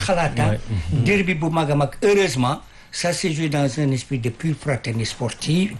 xalaata derby bu mag a mag heureusement ça s'est joué dans un esprit de pure fraternité sportive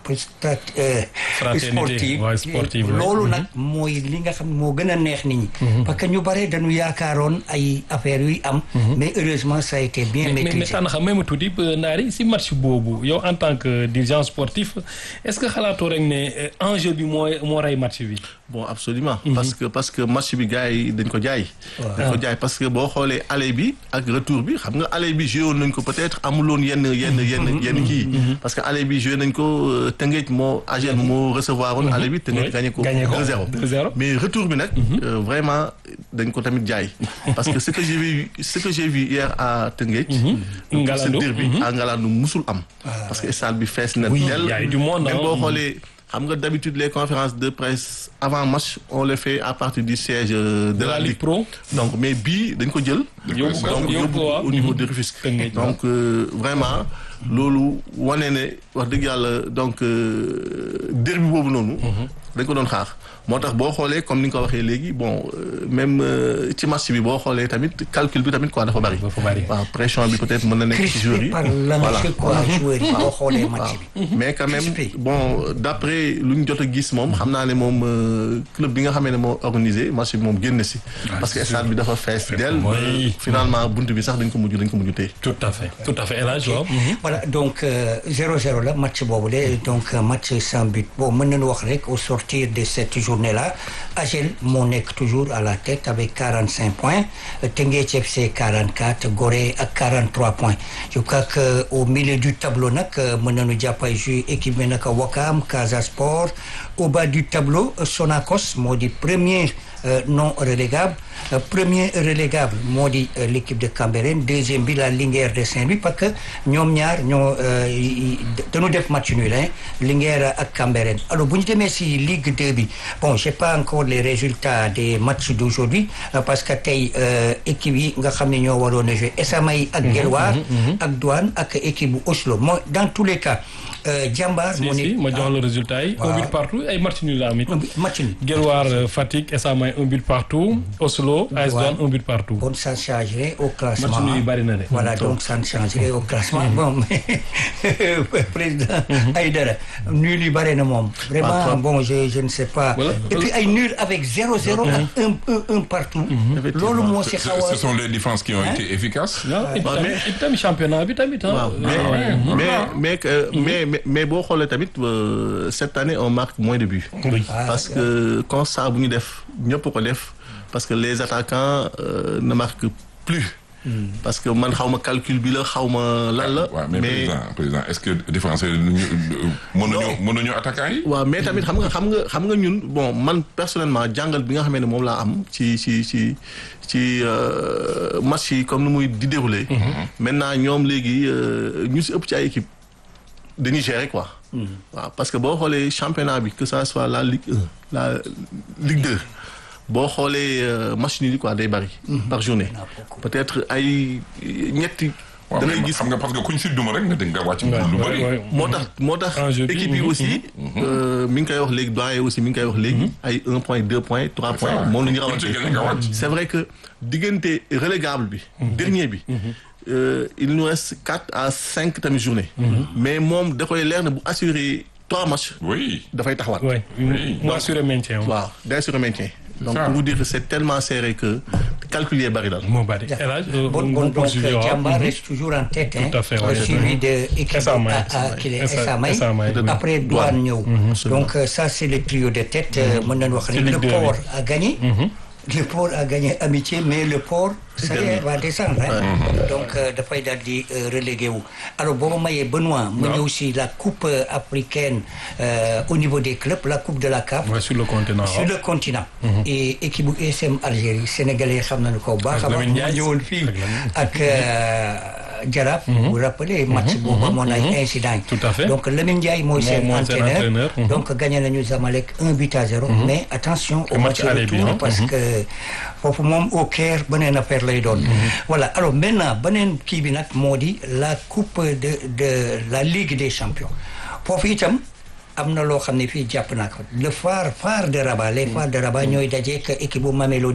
sportive waaw sportive loolu nag mooy li nga xam moo gën a neex nit ñi parce que ñu bare dañu yaakaaroon ay affaires yuy am mais heureusement ça a été bien mais mais maîtrisé tànn xam même tuuti Ndari si match boobu yow en tant que dirigeant sportif est-ce que xalaatoo rek ne enjeu bi mooy moo rey match bi. bon absolument parce que parce que match bi gars yi dañ ko jaay dañ ko jaay parce que boo xoolee aller bi ak retour bi xam nga aller bi joué woon nañ ko peut-être amuloon yenn yenn yenn yenn kii parce que aller bi joué nañ ko Tëngéej moo AGEL moo recevoir woon aller bi Tëngéej gagné ko gagné ko 2-0 2-0. mais retour bi nag euh, vraiment dañ ko tamit jaay parce que ce que j'ai vu ce que j'ai vu hier à Tëngéej pour ce Ngalandou. derby à Ngalandou musul am parce que stade bi fees na Oui, tel y a eu du monde, même hein. boo xoolee xam nga d'habitude les conférences de presse avant match on les fait à partir du siège euh, de, De la Ligue Pro. donc mais bii dañ ko jël Yóbbu ko- donc yóbbu yóbbu ko waaw. au niveau de Rufisque Tëngéej, donc euh, vraiment loolu wane ne wax dëgg yàlla donc euh, derby boobu noonu dañ ko doon xaar moo tax boo xoolee comme ni nga ko waxee léegi bon euh, même euh, ci match bi boo xoolee tamit calcul bi tamit quoi dafa bari Dafa bari. waaw pression bi peut-être mën na nekk ci joueurs crispé yi par l'enjeu quoi joueurs yi boo xoolee match bi mais quand même Crispé. bon d'après lu ñu jot a gis moom xam naa ne moom euh, club bi nga xamee ne moo organisé match bi moom génn si parce que stade bi dafa fees del Oui. finalement buntu bi sax dañ ko mujj dañ ko mujj téye tout à fait tout à fait El Hadj waaw. voilà donc euh, 0-0 la match boobu de donc euh, match sans but bon mën nañu wax rek au sortir de cette journée là AGEL moo nekk toujours à la tête avec 45 points euh, Teungueth FC 44 Gorée ak 43 points je crois que au milieu du tableau nag euh, mën nañu jàpp ay joué équipe bi nag Wakam Casa Sport au bas du tableau euh, Sonacos moo di premier euh, non relégable Euh, premier relégable moo di euh, l'équipe de Cambérène deuxième bi la Linguère de Saint-Louis parce que ñoom ñaar ñoo euh, yi- yi- dañu def match nul hein Linguère ak Cambérène alors bu ñu demee si Ligue 2 bi bon j'ai pas encore les résultats des matchs d'aujourd'hui euh, parce que tey euh, équipe yi nga xam ne ñoo waroon a jouer Esamay ak Guelwaar ak Douane ak équipe bu Oslo moo dans tous les cas euh, Jambar si moo si nekk ma jox la résultat yi. un waaw. but partout ay match nul la am it. match nul Guelwaar euh, Fatick Esamay un but partout Oslo AS Ouais. Douanes un but partout. bon ça changerait au classement match nul yi bari na de. Voilà, donc ça ne changerait au classement. Bon, mais président Aïdara, nul yi bare na moom. Vraiment, bon, je, je ne sais pas. Voilà. Et puis ay nul avec 0-0 ak un, un, un partout. Loolu moo si Ce, xaw a... ce sont les défenses qui ont Hein? été efficaces. waaw et puis waaw, tamit et puis tamit championnat bi tamit ah. waaw mais Ouais. mais mais que- mais mais mais boo xoolee tamit euh, cette année on marque moins de buts Oui. parce que constat bu ñu def ñëpp ko def parce que les attaquants euh, ne marquent plus parce que man xaw ma calcul bi la xaw ma lan la waaw mais président président est-ce que défenseur yi ñu mënuñu mënuñu attaquant yi. waaw mais tamit xam nga xam nga xam nga ñun bon man personnellement jàngal bi nga xamee ne moom laa am ci ci ci ci euh, match yi comme ni muy di dérouler maintenant ñoom léegi euh, ñu si ëpp ci ay équipe dañuy gérer quoi waaw parce que boo xoolee championnat bi que ça soit la Ligue 1 la Ligue 2 boo xoolee euh, match nul yi quoi day bari par journée peut-être ay ñetti waaw da ngay mais gis xam nga parce que kuñ si duma rek nga dégg nga wàcc lu bëri. Ouais, ouais. moo tax moo tax Enjeu bi, équipe yi mhm, aussi euh, mi ngi koy wax léegi doyen aussi mi ngi koy wax léegi ay un point deux points trois C'est points ça. moom la ñu Kuñ ci rawante gën nga wàcc. c'est vrai que diggante relégable bi dernier bi euh, il nous reste quatre à cinq tamit journée mais moom da koy leer na bu assurer trois matchs oui. dafay taxawaat Ouais. Oui. mu assuré maintien waaw day assurer maintien donc ça. pour vous dire que c'est tellement serré que calculer bari daal moo bari. El Hadj euh, Bon, on bon, donc, poursuit, waaw. Jambar Mhm. reste toujours en tête. Tout à fait, hein, ouais. suivi de équipe Esamay, à- à- qui est Esa- Esamay. Esamay, oui. Après, Douane ñëw. Donc, euh, ça, c'est le trio de tête. euh, mën nañu wax C'est ne Ligue le deux, port oui. a gagné. Le port a gagné amitié, mais le port, ça y est, va descendre. hein. Donc, euh, dafay daal di euh, relégué wu. Alors, boo ma mayee Benoît, mu ñëw si la coupe euh, africaine euh, au niveau des clubs, la coupe de la CAF. Ouais, sur le continent. sur le continent. et équipe bu USM Algérie sénégalais yi xam nañu ko bu baax a Ak baax Lamine mu Ndiaye. ñëwoon fii Ak Lamine. ak euh, Jaraaf. vous vous rappelez match boobu amoon ay incident yi. Tout à fait. donc Lamine Ndiaye mooy seen mooy seen entraîneur. entraîneur. Mhm. donc gagné nañu Zamalek 1 but à 0. mais attention au Le match match aller bi, retour hein. parce que foofu moom au Caire beneen affaire lay doon. voilà alors maintenant beneen kii bi nag moo di la coupe de de la Ligue des champions foofu itam. am na loo xam ne fii jàpp naa ko le phare phare de Rabat les phares de Rabat ñooy dajeek équipe bu Mamelodi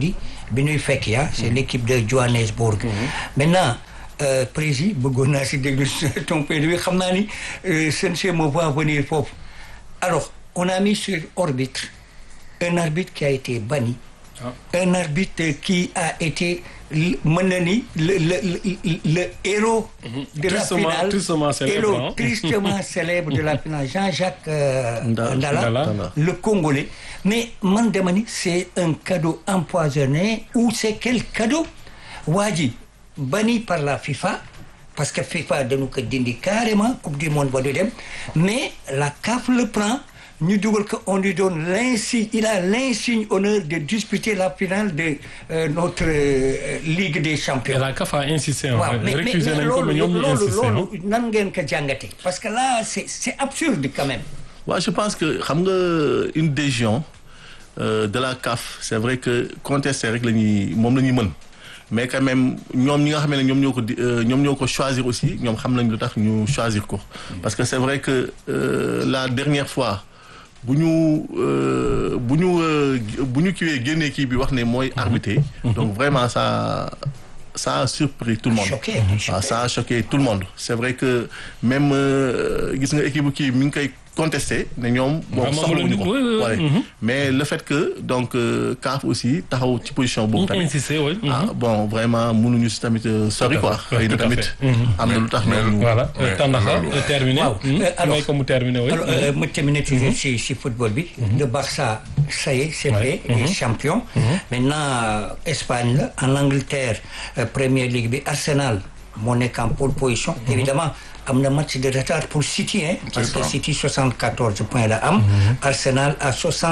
bi ñuy fekk ya c'est l'équipe de Johannesburg maintenant euh, président bëggoon naa si déglu ton point de vue xam naa ni euh, Sensei me va venir foofu alors on a mis sur orbitre un arbitre qui a été banni Ah. un arbitre qui a été l- mën na ni le le le, le héros de la Tristement- finale tristement célèbre, héros hein. tristement célèbre de la finale Jean-Jacques euh, Nda- Ndala, Ndala. le Congolais mais man dama ni c'est un cadeau empoisonné ou c'est quel cadeau waa ji banni par la FIFA parce que FIFA dañu ko dindi carrément coupe du monde ba du dem mais la CAF le prend ñu dugal ko on lui donne l'insigne il a l'insigne honneur de disputer la finale de euh, notre euh, Ligue des et champions la CAF a insisté hein. waaw mais mais récusé mais nañ ko mais loolu ñoom ñu loolu insisté hein. loolu nan ngeen ko jàngate parce que là c'est c'est absurde quand même waaw je pense que xam nga une décision euh, de la CAF c'est vrai que contester rek la ñuy moom la ñuy mën mais quand même ñoom ñi nga xam ne ñoom ñoo ko di euh, ñoom ñoo ko choisir aussi ñoom xam nañ lu tax ñu choisir ko parce que c'est vrai que euh, la dernière fois bu ñu euh, bu ñu euh, bu ñu kiwee génnee kii bi wax ne mooy arbitré donc vraiment ça ça a surpris tout le monde Choqué, choqué. waaw ça a choqué tout le monde c'est vrai que même euh, gis nga équipe kii mi ngi koy contesté ne ñoom bon Vraiment, soxlawuñu mu ko leen di- oui, oui, Ouais. mhm. mais le fait que donc euh, CAF aussi taxaw ci position boobu ñu tamit insisté oui. ah bon vraiment mënuñu si tamit euh, sori quoi fait, xëy na tout à tamit fait. Mhm. am na lu tax Mais- ñoom voilà Ouais, Tandakha loolu. euh, terminé. Waaw. Hmm. Euh, alors- may ko mu terminé oui. Alors, euh, ma terminer toujours si si football bi. le Barça ça y est c'est Ouais. fait. il est champion. maintenant euh, Espagne la en Angleterre euh, Premier League bi Arsenal moo nekk en pole position. évidemment am na match de retard pour City hein. parce que ça. City 74 points la am. Arsenal à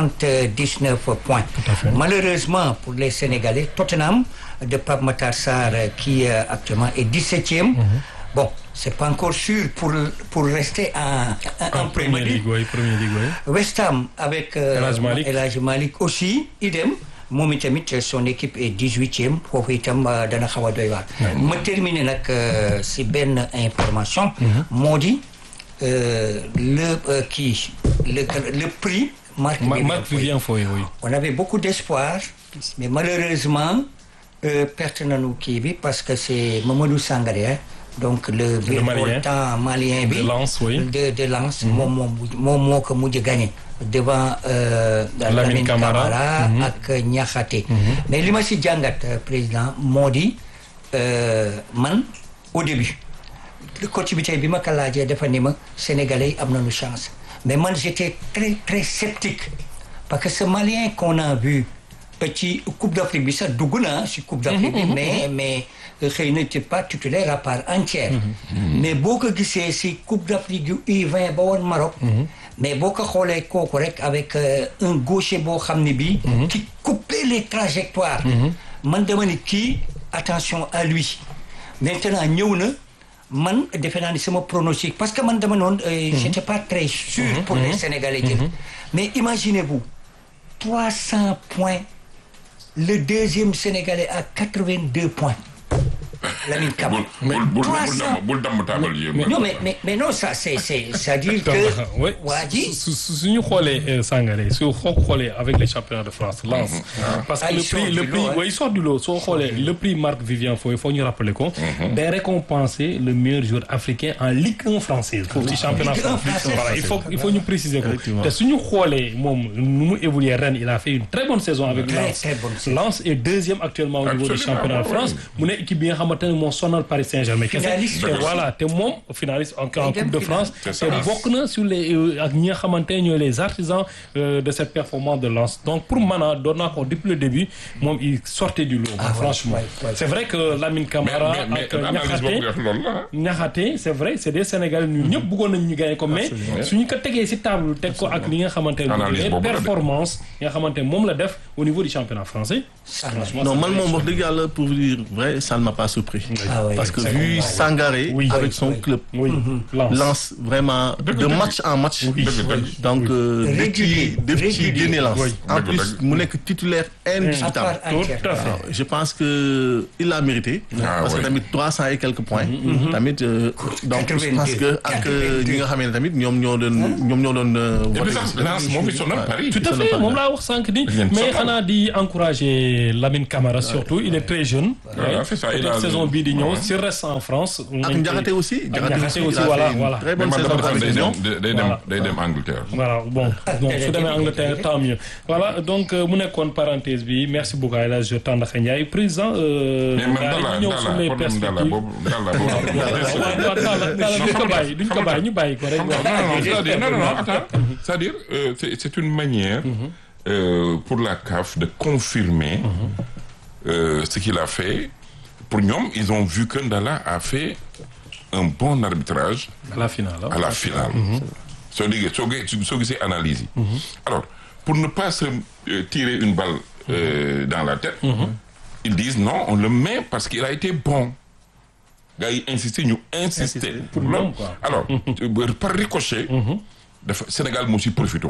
79 points. à fait. malheureusement pour les Sénégalais Tottenham de Pape Matar Sarr euh, qui euh, actuellement est 17e. Bon, c'est pas encore sûr pour pour rester en en, en en Premier première League. ligue oui première ligue oui. West Ham avec euh, El Hadj Malick. El Hadj Malick aussi idem moom itamit son équipe est dix-huitième foofu itam euh, dana xaw a doy waar ma terminer nag euh, si benn information moo di euh, le euh, kii le le prix Marc Ma- Vivien Marc Foy. Vivien Foy oui. on avait beaucoup d'espoir mais malheureusement euh, perte nañu kii bi parce que c'est Mamadou Sangaré hein, donc le virevoltant malien bi De Lens, oui. de de Lens moom moo mujj- moom moo ko mujj gagné devant euh, Lamine Camara. ak Niakhaté mais li ma si jàngat euh, président moo di euh, man au début le coach bi tey bi ma ko laajee dafa ni ma sénégalais yi am nañu chance mais man j'étais très très sceptique parce que ce malien qu'on a vu euh, ci coupe d'Afrique bi sax dugg na si coupe d'Afrique bi mais mais euh, xëy na c'est pas titulaire à part entière mais boo ko gisee si coupe d'Afrique yu U20 ba woon Maroc mais boo ko xoolee kooku rek avec euh, un gaucher boo xam ne bii qui coupait les trajectoires man dama ni kii attention à lui maintenant ñëw na man defe naa ni sama pronostic parce que man dama noonu euh, j'étais pas très sûr pour les Sénégalais jël mais imaginez-vous 300 points le deuxième Sénégalais à 82 points Lamine Camara bul bul bul 300 damm bul damm taabal yi. non mais mais mais non ça c'est c'est c'est-à-dire Tandakha que oui. waa ji su su su ñu xoolee euh, Sangaré su xoo xoolee avec les championnats de France Lens. parce Ah, que il le sort prix du le lot, prix hein. oui il sort du lot soo xoolee le prix Marc Vivien Foy faut ñu rappeler ko. day récompenser le meilleur joueur africain en Ligue 1 française. foofu ci championnat Ligue 1 français. française. voilà il faut il faut ñu préciser ko. Effectivement. te su ñu xoolee moom nu mu évolué ren il a fait une très bonne saison avec Très, Lens. très bonne saison. Lens est deuxième actuellement au niveau du Absolument, championnat de ouais, France mu ne équipe bi nga xamante ne moo sonal Paris Saint-Germain. kese. Finaliste te aussi. voilà te moom finaliste en en Day dem Coupe de finale. France. C'est te ça. bokk na sur les euh, ak ñi nga xamante ne ñooy les artisans euh, de cette performance de Lens donc pour man ah doon naa ko depuis le début moom il sortait du lot. Ah, ouais, franchement ouais, ouais. c'est vrai que Lamine mais Camara mais mais ak analyse boobu Niakhaté nga def loolu la ah. Niakhaté c'est vrai c'est des Sénégalais ñun ñëpp bëggoon nañ ñu gagner ko mais suñu ko tegee ci table teg ko ak li nga xamante ne Analyse les boobu la de. performances yi nga xamante ne moom la def au niveau du championnat français. franchement non c'est man très moom wax dëgg yàlla pour vous dire vrai ça ne m'a pas surpris. Ah ouais, Parce que c'est vu normal. Sangaré Oui. avec Oui, son oui. club oui lance lance vraiment de dëgg. match en match. dëgg dëgg. donc euh, def ci Régulier, def ci régulier. génne lance. Oui. en Dëgg, plus dëgg. mu nekk titulaire à indiscutable. part tout entière. à fait waaw je pense que il l'a mérité. Ah, parce que ouais. tamit trois cent et quelques points. tamit euh, donc je pense que ak euh, ñi nga xamee ne tamit ñoom ñoo doon ñoom ñoo doon. euh, Et puis voté sax ci- Lens moo fi sonal Paris. tout à sonal fait pas moom bien. laa wax sànq ni Dañ leen mais sonal. xanaa di encourager Lamine Camara surtout il est très jeune. Voilà, Ouais. c'est ça, il Peut-être a- saison bii di ñëw Ouais. s'il reste en France. ak Ndiakhate aussi. Ndiakhate aussi, il a voilà, fait une voilà. très mais bonne man saison dama avec day Lyon. dem day dem Voilà. day dem Angleterre. voilà bon donc su demee Angleterre tant mieux voilà donc euh, mu nekkoon parenthèse bi merci beaucoup El Hadj Tandakha Ndiaye président. euh, mais man daal Ndala di ñëw sur les Ndala problème Ndala perspectives. boobu Ndala boobu. waaw waaw Talla Talla duñ ko bàyyi duñ ko bàyyi ñu bàyyi ko rek. non, non, non, c'est-à-dire, non, non, non, attends. C'est-à-dire, euh, c'est c'est une manière euh, pour la CAF de confirmer euh, ce qu'il a fait. Pour ñoom, ils ont vu que Ndala a fait un bon arbitrage à la finale. à la finale. soo déggee soo gisee soo gisee analyse yi. Alors, pour ne pas se euh, tirer une balle euh, dans la tête, ils disent non, on le met parce qu'il a été bon. gars yi insister ñu insister. Pour loolu ñoom, quoi. alors euh, par ricochet. dafa Sénégal moo si profité.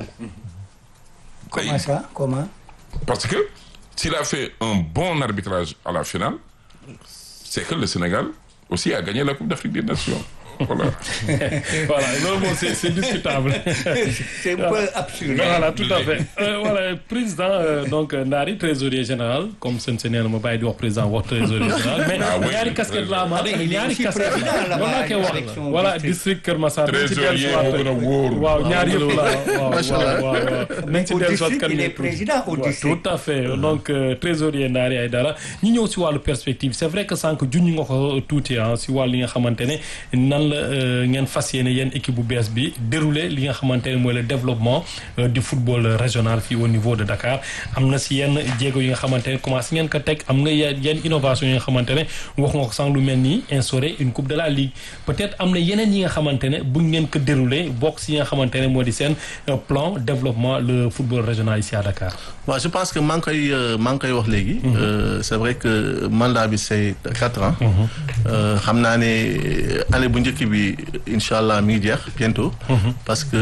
Comment ça Comment parce que s'il a fait un bon arbitrage à la finale c'est que le Sénégal aussi a gagné la Coupe d'Afrique des Nations. voilà. voilà loolu moom c'est c'est discutable. C'est un peu absurde. voilà tout à fait Euh, voilà président euh, donc euh, Ndari trésorier général comme seen seen nee na ma bàyyi di wax président wax trésorier général mais Ah oui, ñaari casquette la ama il est ñaari aussi casquette président la là-bas loolu laa koy wax avec son voilà district. district Kër Massar nañ ci Trésorier dellusiwaat moo gën a wóor. waaw ñaar yëpp la waaw Macha Allah. waaw waaw waaw nañ ci Au dellusiwaat district, kan il ñu est tuuti. président au Ouais, district. tout à fait donc euh, trésorier Ndari Aïdara ñu ñëw si wàllu perspective c'est vrai que sànq junñ nga ko tuuti ah si wàllu li nga xamante ne nan la euh, ngeen fas yéene yéen équipe bu bees bi dérouler li nga xamante ne mooy le développement euh, du football régional fii au niveau de Dakar am na si yenn jéego yi nga xamante ne commencé ngeen ko teg am nga yenn yenn innovation yi nga xamante ne wax nga ko sànq lu mel nii instaurer une coupe de la ligue peut-être am na yeneen yi nga xamante ne bu ngeen ko dérouler bokk si yi nga xamante ne moo di seen euh, plan développement le football régional ici à Dakar. waaw je pense que maa ngi koy euh, maa ngi koy wax léegi. Euh, c'est vrai que mandat bi c'est quatre ans. Euh, xam naa ne année bu njëkk bi incha allah mi ngi jeex bientôt. parce que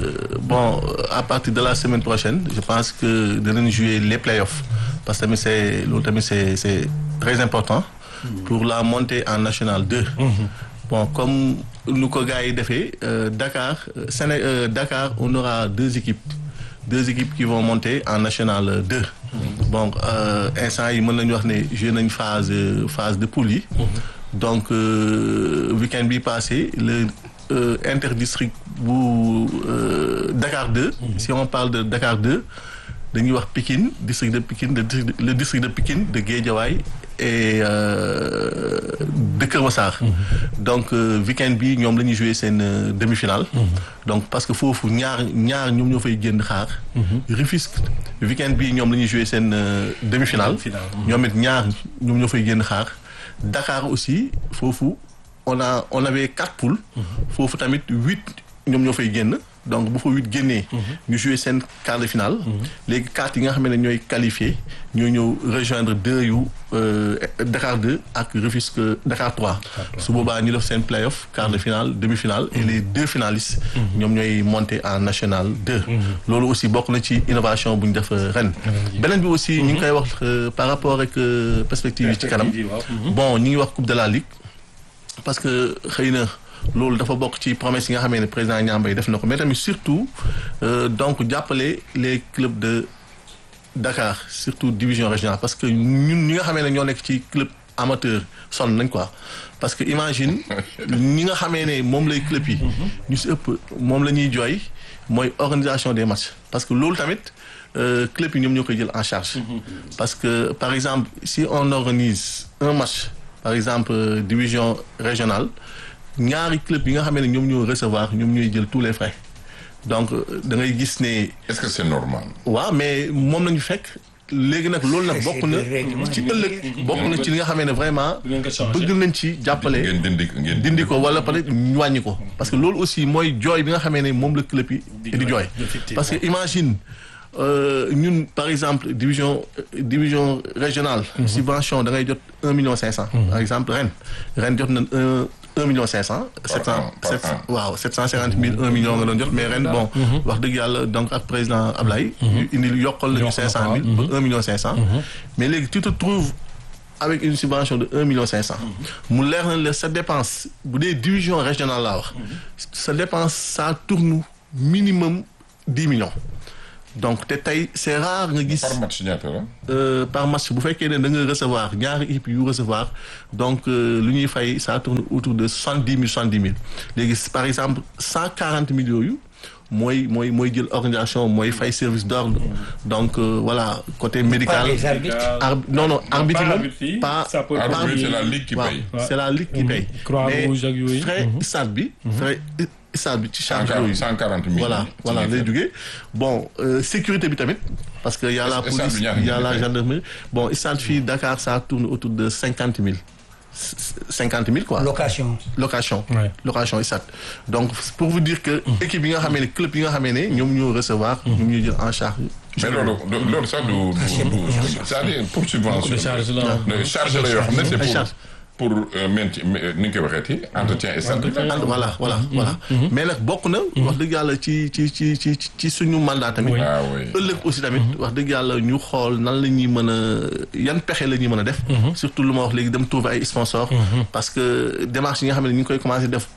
bon à partir de la semaine prochaine je pense que dinañ jouer les playoffs parce que tamit c'est loolu tamit c'est c'est très important. pour la montée en national 2. bon comme nu ko gars yi defee euh, Dakar euh, Séné euh, Dakar on aura deux équipes. deux équipes qui vont monter en national 2. donc euh, instant yi mën nañu wax ne joué nañ phase euh, phase de poule yi. donc euh, week-end bi passé le euh, interdistrict bu euh, Dakar 2. si on parle de Dakar 2 dañuy wax Pikine district de Pikine le district le district de Pikine de Guédiawaye et euh, de Kër Massar. donc euh, week-end bi ñoom la ñuy jouer seen euh, demi-finale. donc parce que foofu ñaar ñaar ñoom ñoo fay génn xaar. Rufisque week-end bi ñoom la ñuy jouer seen euh, demi-finale. ñoom it ñaar ñoom ñoo fay génn xaar. Dakar aussi foofu on a on avait quatre poules. foofu tamit huit ñoom ñoo fay génn. donc bu fa huit génnee. ñu jouer seen quart de finale. léegi quatre yi nga xam ne ñooy qualifié ñoo ñëw rejoindre deux yu euh, Dakar 2 ak Rufisque Dakar 3. su boobaa ñu def seen play-off quart de finale demi-finale et les deux finalistes. ñoom ñooy monter en national 2. loolu aussi bokk na ci innovation bu ñu def euh, ren. beneen bi aussi ñu ngi koy wax euh, par rapport ak euh, perspective yi ci kanam. bon ñu ngi wax coupe de la ligue. parce que xëy na loolu dafa bokk ci promesse yi nga xamee ne président Niambay def na ko mais tamit surtout euh, donc jàppale les clubs de Dakar surtout division régionale parce que ñun ñi nga xamee ne ñoo nekk ci club amateur sonn nañ quoi parce que imagine ñi nga xamee ne moom lay club yi ñu si ëpp moom la ñuy jooy mooy organisation des matchs parce que loolu tamit euh, club yi ñoom ñoo koy jël en charge parce que par exemple si on organise un match par exemple euh, division régionale ñaari club yi nga xamee ne ñoom ñoo recevoir ñoom ñooy jël tous les frais donc euh, da ngay gis ne Est-ce que c'est normal waaw mais moom nañu fekk léegi nag loolu nag bokk na C'est le règlement ci du ëllëg ligue. bokk na ci li nga xamee ne vraiment ngeen ko changer. bëgg nañ ci jàppale ngeen dindi ngeen dindi ko wala peut-être ñu wàññi ko parce que loolu aussi mooy jooy bi nga xamee ne moom la club yi di jooy effectivement. parce que imagine euh, ñun par exemple division euh, division régionale. subvention da ngay jot un million cinq cent. par exemple ren ren jot nañ un un million cinq cent. sept cent an, par sept an. waaw sept cent cinquante mille un million nga doon jot mais ren bon. wax dëgg yàlla donc ak président Ablaye. ñu indi yokkal nañu Yokk na cinq cent ko, mille ba un million cinq cent. mais léegi tu te trouves avec une subvention de un million cinq cent. mu leer na la sa dépense bu dee division régionale laa wax. sa dépense ça tourne minimum dix millions. donc te tey c'est rare nga gis. par match ñaata la. euh, par match bu fekkee ne da nga recevoir ñaari équipe yu recevoir donc euh, lu ñuy fay ça tourne autour de soixante dix mille soixante dix mille léegi par exemple cent quarante mille yooyu mooy mooy mooy jël organisation mooy fay service d'ordre donc euh, voilà côté Pas médical. les arbitres. Arbi- non non arbitre pas moom arbitre yi, pas ça peut pas être Arbitre, arbitre. c'est la ligue qui waaw, paye. c'est la ligue qui paye. Croix-Rouge ak yooyu. frais stade bi. frais stade bi ci cent charge yooyu. cent quarante mille. voilà voilà lay jógee bon euh, sécurité bi tamit parce que y a la Est-ce que stade police bi ñaata y a ngeen la fay? gendarmerie bon stade fii Dakar ça tourne autour de cinquante mille cinquante mille quoi location. location Ouais. location stade donc pour vous dire que équipe yi nga xamee ne club yi nga xamee ne ñoom ñoo recevoir ñoom ñoo jël en charge mais loolu do- loolu sax du du du c'est-à-dire pour subvention. de charge la. de charge la yoo xam ne c'est Ay pour charge. pour euh, maintien ni ñu koy waxeeti entretien et santé. And- voilà voilà voilà mais nag bokk na wax dëgg yàlla ci ci ci ci ci suñu mandat tamit Oui. ah oui. ëllëg aussi tamit wax dëgg yàlla ñu xool nan la ñuy mën a yan pexe la ñuy mën a def surtout lu ma wax léegi dem trouver ay sponsors parce que démarche yi nga xam ne ñu ngi koy commencer def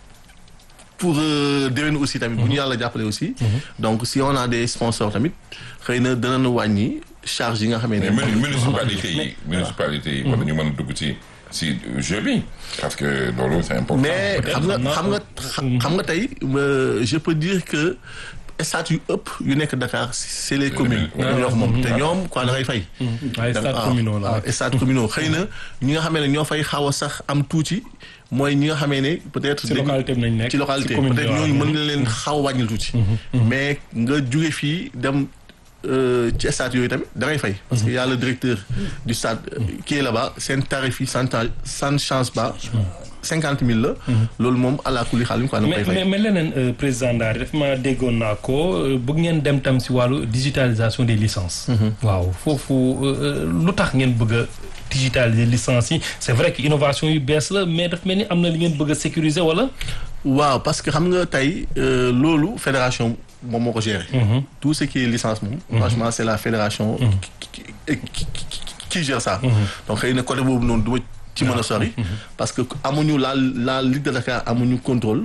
pour euh, déwén aussi tamit bu ñu yàlla jàppale aussi donc si on a des sponsors tamit xëy na danañu wàññi charge yi nga xamee ne mais muni- municipalité yi municipalité yi war nañu mën a dugg ci ci jeu bi parce que loolu c'est important. mais peut-être xam nga xam naa xam nga xam nga tey euh, je peux dire que stade yu ëpp yu nekk Dakar c'est les communes Ouais. ñoo wax moom te ñoom quoi da ngay fay ay stade waaw, communaux la. waaw, stade communaux xëy na ñi nga xamee ne ñoo fay xaw a sax am tuuti mooy ñi nga xamee ne peut-être ci dañu- localité bi nañ nekk ci localité ci commune peut-être bi, waaw. ñooñu mën na leen xaw a wàññil tuuti mais nga jóge fii dem euh, ci stade yooyu tamit da ngay fay parce que y a le directeur du stade euh, qui est là-bas seen tarif yi sans ta- sans change pas cinquante mille la loolu moom àla kulli xaalis quoi da nga mais koy mais fay mais leneen euh, président Ndari daf ma déggoon naa ko euh, bëgg ngeen dem tam si wàllu digitalisation des licences. waaw foofu euh, lu tax ngeen bëgg a digitaliser licences yi c'est vrai que innovation yu bees la mais daf mel ni am na li ngeen bëgg a sécuriser wala. waaw parce que xam nga tey euh, loolu fédération moom moo ko gérer tout ce qui est licence moom franchement c'est la fédération qui, qui, qui, qui- qui gère ça donc xëy na côté boobu noonu du ma ci mën a sori parce que amuñu la la Ligue de Dakar amuñu contrôle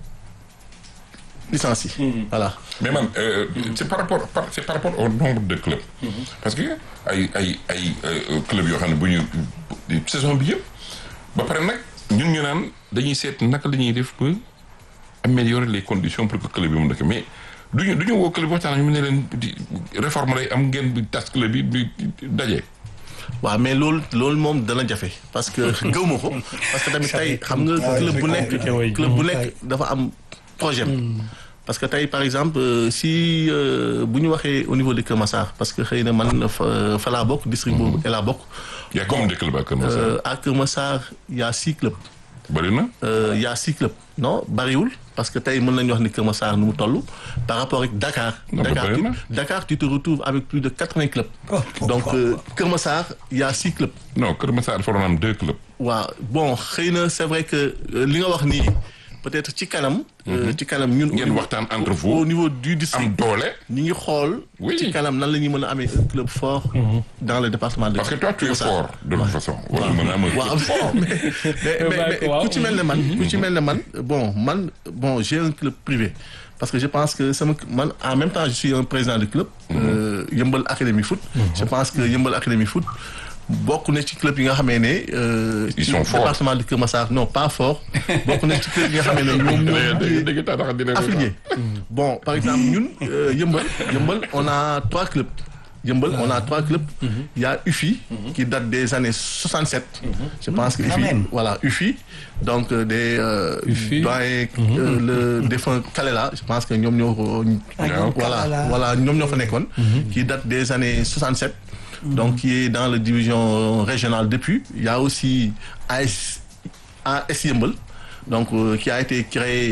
licence yi voilà mais man euh, c'est par rapport par c'est par rapport au nombre de clubs. parce que ay ay ay euh, clubs yoo xam ne bu ñu saison bi yëpp ba pare nag ñun ñu naan dañuy seet naka la ñuy def ba améliorer les conditions pour que club bi mu dëkk mais duñu du ñu woo club bi waxtaan ñu ne leen di réforme lay am ngeen bi tas club bi bi daje. waaw mais loolu loolu moom dana jafe parce que gëw ma ko parce que tamit tey xam nga club bu nekk compliqué, oui. club bu nekk dafa am projet parce que tey par exemple euh, si euh, bu ñu waxee au niveau de Kër Massar parce que xëy na man fa fa laa bokk district boobu et laa bokk y a combien de clubs à Kër Massar. euh, à Kër Massar y a six clubs bëri na. euh, y a six clubs non bariwul parce que tey mën nañu wax ni Kër Massar nu mu toll par rapport ak Dakar Non, mais Dakar bari tu, na. Dakar tu te retrouves avec plus de quatre-vingts clubs Oh, donc pourquoi euh, Kër Massar y a six clubs non Kër Massar dafa doon am deux clubs. waaw bon xëy na c'est vrai que euh, li nga wax nii peut-être ci kanam. euh, ci kanam ñun. Ngeen au niveau- waxtaan entre au- vous. au niveau du am district. doole. ñi ngi xool. Oui. ci kanam nan la ñuy mën a amee un club fort. dans le département de. parce que toi tu es Moussa. fort de toute façon. war nga mën a am un waaw club fort. mais mais mais mais waaw. ku ci mel ne man. ku ci mel ne man bon man bon j'ai un club privé. parce que je pense que sama man en même temps je suis un président de club. euh, Yëmbal Académie Foot. je pense que Yëmbal Académie Foot. bokk na ci club yi nga xamee ne. euh, Ils ci sont forts. département de Kër Massar non pas fort. bokk na ci club yi nga xamee ne ñoom ñoo. dégg dégg tax tax dina affilié. Bon, par exemple, ñun, euh, Yëmbal, Yëmbal, on a trois clubs. Yëmbal, on a trois clubs. Il y a UFI, qui date des années 67. Je pense que Quand UFI, même. voilà, UFI, donc euh, des euh, UFI. doyens, euh, le défunt Kalela, je pense que ñoom ñoo ko- Ah, ñoom voilà, Kalela. voilà, ñoom ñoo fa nekkoon, qui date des années 67. Donc, qui est dans la division régionale depuis. Il y a aussi AS, AS Yëmbal, donc euh, qui a été créé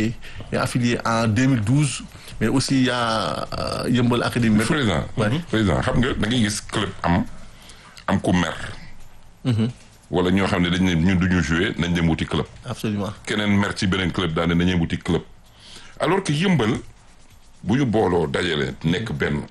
est affilié en 2012 mais aussi il y a euh, Yeumbeul Academy mais président président xam nga da ngay gis club am am ku mer wala ñoo xam ne dañ ne ñun duñu jouer nañ dem wuti club absolument keneen mer ci beneen club daal ne nañuy wuti club alors que yëmbal bu ñu booloo dajale nekk benn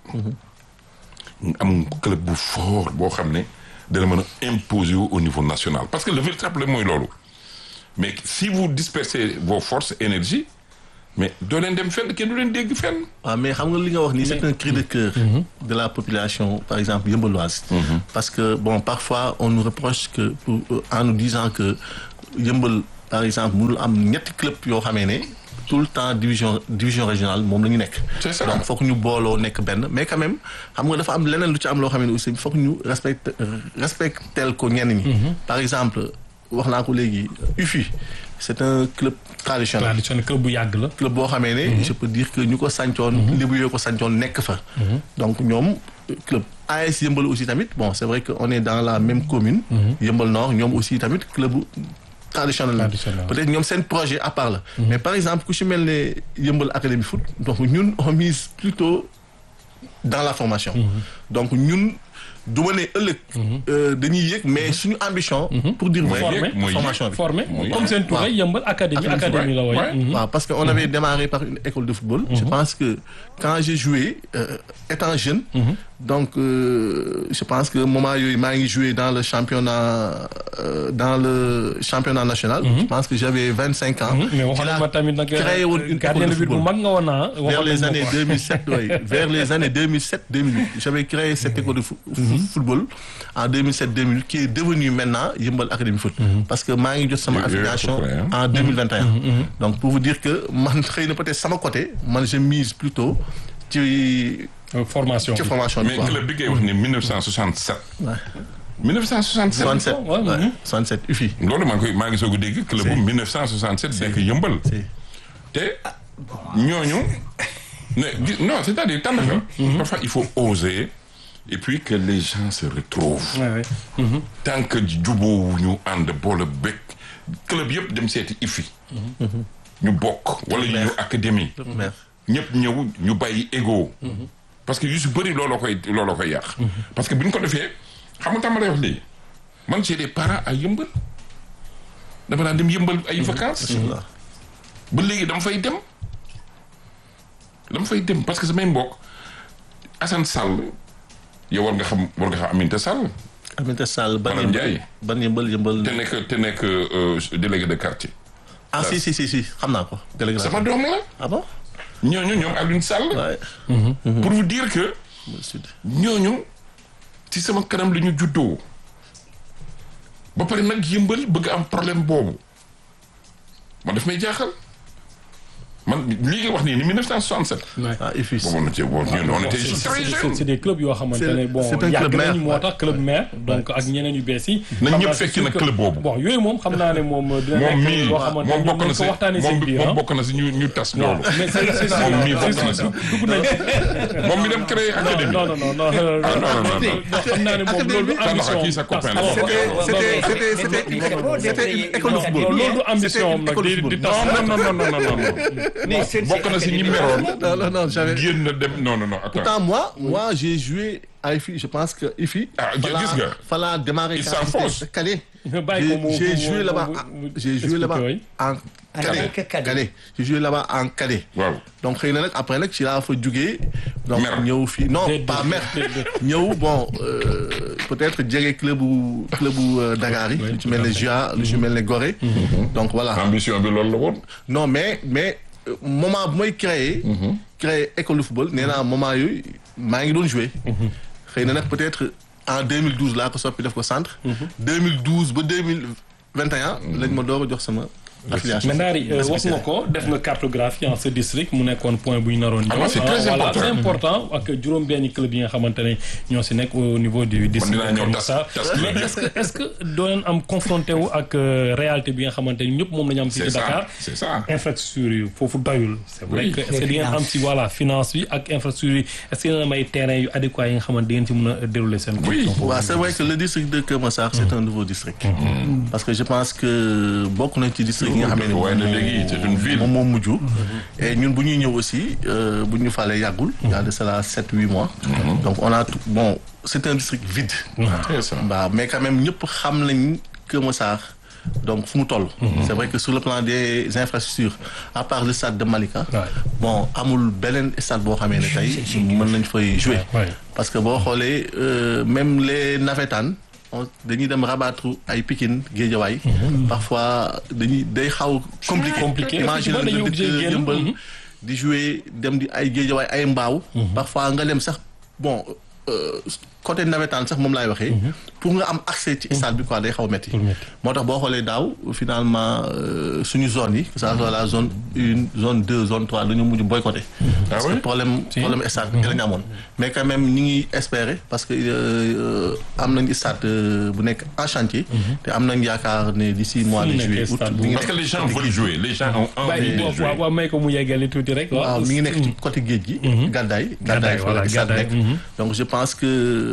am club bu fort boo xam ne dana mën a imposer wu au niveau national parce que le véritable mooy loolu mais si vous dispersez vos forces énergie mais doo leen dem fenn kenn du leen dégg fenn waaw mais xam nga li nga wax nii c'est un cri de cœur de la population par exemple yëmbaloise parce que bon parfois on nous reproche que pour, euh, en nous disant que yëmbal par exemple mënul am ñetti club yoo xamee ne tout le temps division division régionale moom la ñu nekk C'est ça. donc foog ñu booloo nekk benn mais quand même xam nga dafa am leneen lu ci am loo xam ne aussi foog ñu respecte respectel ko ñenn ñi par exemple wax naa ko léegi UFI c'est un club traditionnel traditionnel club bu yàgg la. club boo xamee ne je peux dire que ñu ko sancoon lébu yoo ko sancoon nekk fa donc ñoom club AS Yëmbal aussi tamit bon c'est vrai que on est dans la même commune Yëmbal Nord ñoom aussi tamit club traditionnel la Traditionnel. peut-être ñoom seen projet à part la mais par exemple ku ci mel ne Yëmbal Académie foot donc ñun on mise plutôt dans la formation donc ñun du ma ne ëllëg euh, dañuy yëg mais suñu ambition pour dire vrai Former. mooy formation bi formé Mooy- comme seen tur waaw. yëmbal académie Académie, académie la ouais. way Ouais. waaw parce que on avait démarré par une école de football. Je pense que quand j'ai joué euh, étant jeune. donc euh, je pense que moment yooyu maa ngi joué dans le championnat euh, dans le championnat national. je pense que j'avais vingt cinq ans. mais Ci waxoon laa ma tamit nag créé woon une gardien école de de but bu football. mag nga woon naa vers les années 2007 oui, vers les années 2007 2008 j'avais créé cette école de fo- football en 2007 2008 qui est devenue maintenant Yeumbeul Académie Foot parce que maa ngi jot sama Yooyu à peu affiliation près, hein. en 2021 donc pour vous dire que man xëy na peut-être sama côté man je mise plutôt ci formation ci bi. formation bi mais quoi club bi ngay wax ni 1967 1967 67 Ouais, ouais, mhm. 67 UFI loolu maa ngi koy maa ngi soog a dégg club bu 1967 nekk yëmbal si te ñooñu ne di- non c'est-à-dire tànn fa parfois il faut oser et puis que les gens se retrouvent Ouais, ouais. tant que jubóowuñu ànd boole bekk club yëpp dem seeti ifi ñu bokk wala ñu ñëw académie maire ñëpp ñëw ñu bàyyi ego parce que yu si bëri looloo koy looloo koy yàq parce que bi ñu ko defee xam nga tàmm lay wax léegi man j'ai des parents à yëmbal dama daan dem yëmbal ay vacances ba léegi dama fay dem dama fay dem parce que samay mbokk Assane Sall yow war nga xam war nga xam Aminata Sall Aminata Sall ban Madame yëmbal Ndiaye. ban yëmbal yëmbal te nekk te nekk euh, délégué de quartier ah si si si si xam naa ko délégué sama doom la ah bon ñooñu ñoom Alioune Sall ouais pour vous dire que sud ñooñu ci sama kanam la ñu juddoo ba pare nag yëmbal bëgg am problème boobu man daf may jaaxal man lii nga wax nii ni 1967 Ouais. ah UFI boobu on était bon ñun on était c'est très c'est- jeunes c'est des clubs yoo xamante C'est- ne bon c'est un yàgg club nañu maire. moo tax club maire donc ak ñeneen yu bees yi. Nañ xam ñëpp naa c'est fekki sûr nag que- club boobu. bon yooyu moom xam naa ne moom dina moom nekk mii loo xamante ne moom ñoom bokk na nañ si ko waxtaanee seen moom biir moom ah. bokk na si ñu ñu tas waaw loolu mais c'est c'est sûr moom mii c'est bokk na sûr si dugg nañ moom mi dem créer académie non non non non Ah, non, non, non, non. xam naa ne moom loolu Tànn ambition kii sa copain la. c'était c'était c'était c'était c'était une école de football loolu du ambition am nag école de di di football. tas non non non non non non non Mais c'est- bokk na si ñi c'est- meroon non non non j'avais génn dem non non non attends Pourtant, moi, moi j'ai joué à IFI. Je pense que IFI. Ah, fallait- gis nga. fallait démarrer. Il quand s'enfonce. j'étais Calais. bàyyi ko mu J'ai j'ai mu- joué mu- là-bas. mu- en- mu- J'ai joué expliquer, là-bas oui. en En Calais. tant que cadet. Calais. J'ai joué là-bas en Calais. waaw donc xëy na nag après nag ci laa fa jugee. donc Mer. ñëw fii non Déedéet, pas mer. déedéet. ñëw bon euh, peut-être jege club bu club bu euh, Dakar yi. lu ci mel ne JA lu ci mel ne Gorée. donc voilà. ambition bi loolu la woon non mais mais euh, moment bu may créer créer école de football nee naa moment yooyu maa ngi doon jouer xëy na nag peut-être en 2012 laa ko soppi def ko centre 2012 ba 2021 lañ ma door a jox sama affiliation mais Ndari euh, wax nga ko def nga cartographie en ce district mu nekkoon point bu ñu naroon ñëw. Ah, c'est très voilà important. c'est important ak juróom-benni club yi nga xamante ne ñoo si nekk au niveau du district dinaa ñëw Keur tas- Massar. tas club mais yi. est-ce que est-ce que doo leen am confronté wu ak euh, réalité bi nga xamante ne ñëpp moom la ñu am fii c'est ci Dakar. ça c'est ça infrastructure yi foofu doyul. c'est vrai Oui. que est-ce que di ngeen am si voilà finance bi ak infrastructure yi est-ce que dina am ay terrain yu adéquat yi nga xamante di ngeen ci mën a dérouler seen. Oui. compétition foofu. waaw c'est vrai que le district de Keur Massar c'est un nouveau district parce que je pense que bokk nañ ci district district yi nga xam ne waaye na léegi c'est une ville. moom moo mujj et ñun bu ñuy ñëw aussi euh, bu ñu falee yàggul y a de cela sept huit mois donc on a tout- bon c'est un district vide c'est ça. waaw mais quand même ñëpp xam nañ Kër Massar donc fu mu toll c'est vrai que sur le plan des infrastructures à part le stade de Malika Ouais. bon amul beneen stade boo xamee ne tey mën nañ fay jouer Ouais. parce que boo xoolee euh, même les navétanes on dañuy dem rabattre ay Pikine Guédiawaye parfois dañuy day xaw compliqué Compliqué. imagine Effectivement, dañuy nga obligé dëkk génn. yëmbal Mhm. di jouer dem di ay Guédiawaye ay mbaaw parfois nga dem sax bon euh, côté navétane sax moom laay waxee pour nga am accès ci stade bi quoi day xaw metti Pour metti. moo tax boo xoolee daaw finalement euh, suñu zone yi que ça soit la zone une zone deux zone trois dañu mujj boycotté parce que ouais? problème Si. problème stade bi la ñu amoon mais quand même ñi ngi espérer parce que euh, am nañ stade euh, bu nekk en chantier te am nañ yaakaar ne d'ici mois de Fu mu juillet nekkee août stade bu mi ngi parce que nekk les gens veulent jouer les gens ont envie bàyyi de waaw jouer. waaw may ko mu yeggali tuuti rek. waaw mi ngi nekk ci côté géej gi. gàddaay Gàddaay, fa voilà, la stade Gàddaay, nekk. mhm. donc je pense que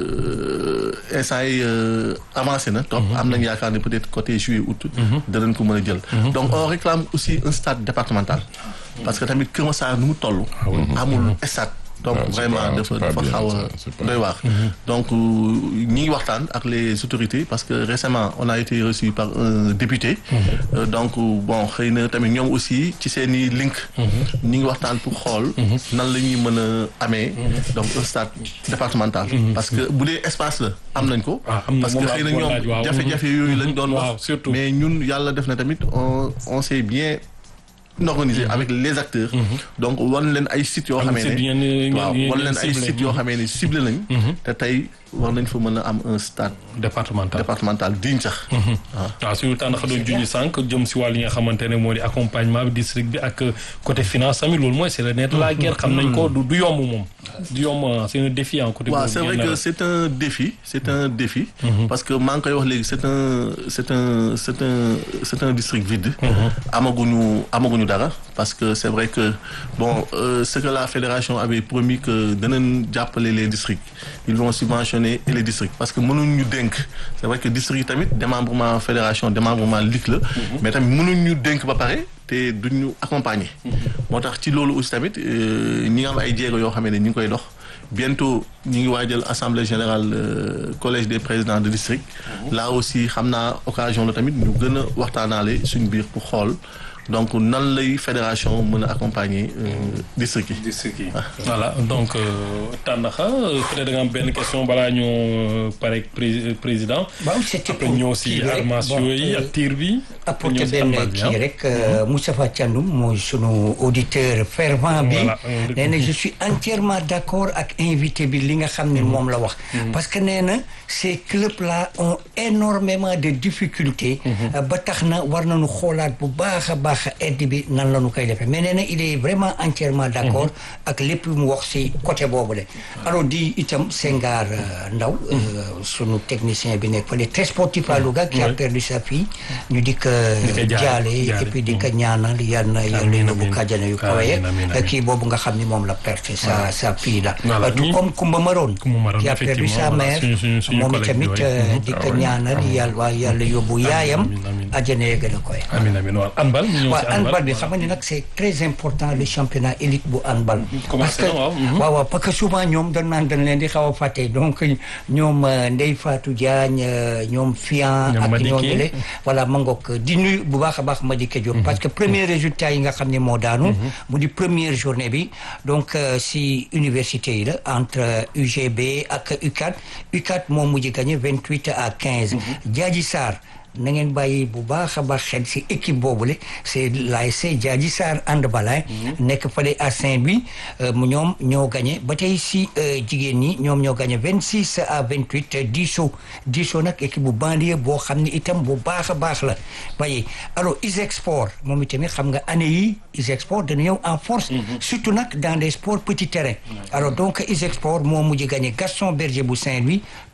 euh, instant yi euh, avancé na trop. am nañu yaakaar ne peut-être côté juillet août. danañ ko mën a jël. donc on réclame aussi un stade départemental. parce que tamit Kër Massar nu mu toll. amul stade. donc Ah, c'est vraiment pas- dafa c'est pas dafa bien, xaw a ça, c'est pas- doy waar. donc euh, ñi ngi waxtaan ak les autorités parce que récemment on a été reçu par un député. Euh, donc bon xëy na tamit ñoom aussi ci seen i link. ñi ngi waxtaan pour xool. nan la ñuy mën a amee. donc un stade départemental. parce que bu dee espace la am nañ ko. Ah, am na parce que moom laa xëy na bëggoon laaj, waaw. ñoom jafe-jafe yooyu lañ doon Waaw, wax. surtout. mais ñun yàlla def na tamit on on s'est bien organisé avec les acteurs. donc wan leen ay sites yoo Am xamee site ne. ngeen- ngeen- waaw ngeen- wan leen ngeen ay ciblé. sites yoo xamee ne ciblé nañ. te tey war nañ fa mën a am un stade départemental. départemental digne sax. waaw. waaw suñu tànn xa doon junj sànq jëm si wàll yi nga xamante ne moo di accompagnement bi district bi ak côté finance tamit loolu mooy c'est le nerf de la guerre xam nañ ko du du yomb moom du yomb ah, c'est un défi en côté waaw boobu c'est vrai ngeen que nar a- c'est un défi c'est un défi parce que maa ngi koy wax léegi c'est un c'est un c'est un c'est un district vide amaguñu amaguñu dara parce que c'est vrai que bon euh, ce que la fédération avait promis que danañ jàppale les districts ils vont subventionner les districts parce que mënuñ ñu dénk c'est vrai que district yi tamit démembrement fédération démembrement ligue la mais tamit mënuñ ñu dénk ba pare te duñ ñu accompagner moo tax ci loolu aussi tamit euh, ñi nga am ay jéego yoo xam ne ñi ngi koy dox bientôt ñu ngi waajal assemblée générale euh, collège des présidents de district là aussi xam naa occasion la tamit ñu gën a waxtaanaale suñ biir pour xool donc nan lay fédération mën a accompagner euh, district yi district yi voilà donc tànnaxa peut-être da nga am benn question balaa ñoo pare pré- président waaw c'était après pour ñëw si kii rek, armation bon, yi euh, ak tir bi apporter ñëw si benn handball bi, kii ah. rek euh, Moustapha Thiandoum mooy sunu auditeur fervent bi Voilà, euh, nee na je suis entièrement d'accord ak invité bi li nga xam ne moom la wax parce que nee na ces clubs là ont énormément de difficultés euh, ba tax na war nañu xoolaat bu baax a baax aide bi nan la ñu koy defee mais nee na il est vraiment entièrement d'accord ak lépp lu mu wax si côté boobu de alors di itam Senghar euh, Ndaw euh, sunu technicien bi nekk fële très sportif à Louga qui a perdu sa fille ñu di ko ko jaale, jaale et jaale. puis di ko ñaanal yal na yàlla Amiin, yóbbu amiin. kàjjana yu kawe Amiin, amiin, amiin. kii boobu nga xam ni moom la perte sa sa fille la Voilà, tout ñi- comme Kumba Maroon Kumba Maroon, qui a perdu sa effectivement, voilà, mère suñu- suñu- suñu moom collègue tamit yooyu. euh, Mhm. di Ah ko ouais. ñaanal yàlla waa yàlla yóbbu yaayam amiin, amiin. àjjana ya gën a koy amiin amiin waaw handball ñu ñëw waaw si handball bi voilà. xam nga ni nag c'est très important le championnat élite bu handball parce Commencé que na, waaw, mhm. waaw waaw parce que souvent ñoom dañ naan dañ leen di xaw a fàtte donc ñoom euh, Ndeye Fatou Diagne euh, ñoom Fian Ñoom ak Madické. ñoo ñële voilà ma ngoog di nuyu bu baax a baax Madické Diop parce que premier résultat yi nga xam ne moo daanu mu di première journée bi donc euh, si université yi la entre euh, UGB ak UCAD UCAD moo mujj gagné 28 à 15 Diadji Sarr na ngeen bàyyi bu baax a baax xel si équipe boobule c'est l'ASC Diadji Sarr handball nekk fële à Saint-Louis euh, mu ñoom ñoo gagné ba tey si euh, jigéen ñi ñoom ñoo gagné 26 à 28 Diso Diso nag équipe bu banlieue boo xam ne itam bu baax a baax la waaye alors Isexport moom itamit xam nga année yi Isexport dana ñëw en force surtout nag dans les sports petit terrain alors donc Isexport moo mujj gagné Gaston Berger bu Saint-Louis